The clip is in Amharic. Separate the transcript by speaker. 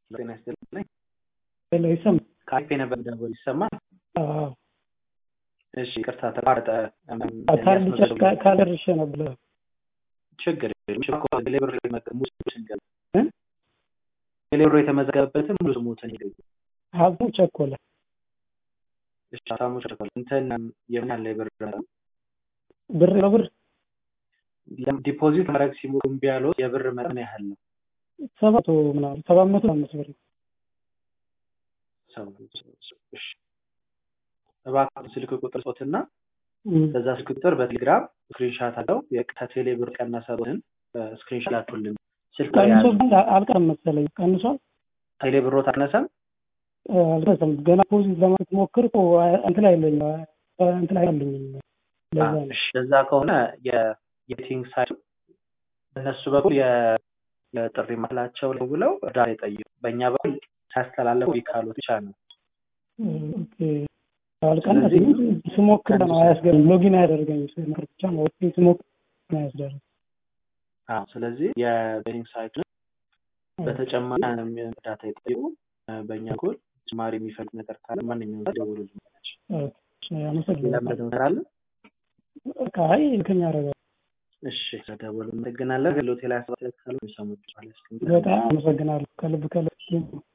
Speaker 1: ጤና ይስጥልኝ።
Speaker 2: ሄሎ ይሰማል?
Speaker 1: ከአይፔ ነበር ደወል ይሰማል?
Speaker 2: አዎ
Speaker 1: እሺ ይቅርታ ተቋረጠ።
Speaker 2: ታልጨ ካደርሼ ነበር።
Speaker 1: ችግር የለም። ሌብር ሙሉ ስንገባ ሌብሮ የተመዘገበበትን ሙሉ ስሙትን ይገኙ።
Speaker 2: ሀብቱ ቸኮለ
Speaker 1: እሺ ሀብታሙ ቸኮለ እንትን የምን ያለ የብር
Speaker 2: ብር ነው ብር
Speaker 1: ዲፖዚት ማድረግ ሲሞሉ እምቢ ያሉት የብር መጠን ያህል ነው።
Speaker 2: ሰባት ምናምን ሰባት መቶ አምስት ብር
Speaker 1: እሺ እባክህ ስልክ ቁጥር ጾትና በዛ ስልክ ቁጥር በቴሌግራም ስክሪንሻት አለው ከቴሌ ብር ቀነሰብን ስክሪንሻት ላኩልን። ስልክ
Speaker 2: ቀንሶ አልቀረም መሰለኝ ቀንሷል።
Speaker 1: ቴሌ ብሮ ታነሰም
Speaker 2: አልቀረም ገና ፖዚት ለማለት ሞክር እንትን አይለኝ እንትን አይለኝ
Speaker 1: ለዛ ከሆነ የቤቲንግ ሳይት በእነሱ በኩል የጥሪ ማላቸው ላይ ብለው እርዳታ ይጠይቁ። በእኛ በኩል ሳያስተላለፉ ይካሉ ብቻ ነው።
Speaker 2: አልቀነስም ስሞክር ነው አያስገርም። ሎጊን አያደርገኝም ስሞክር ብቻ ነው ስሞክር ነው አያስደርግም።
Speaker 1: ስለዚህ የቤቲንግ ሳይት በተጨማሪ እርዳታ ይጠይቁ። በእኛ በኩል ተጨማሪ የሚፈልግ ነገር ካለ ማንኛውም ደውሉልን።
Speaker 2: አመሰግናለሁ።
Speaker 1: አለ
Speaker 2: አይ ልከኛ አረጋ
Speaker 1: እሺ ስለደወሉ እናመሰግናለን። ሆቴል ያሰባት ካሉ የሚሰሙት
Speaker 2: በጣም አመሰግናለሁ ከልብ ከልብ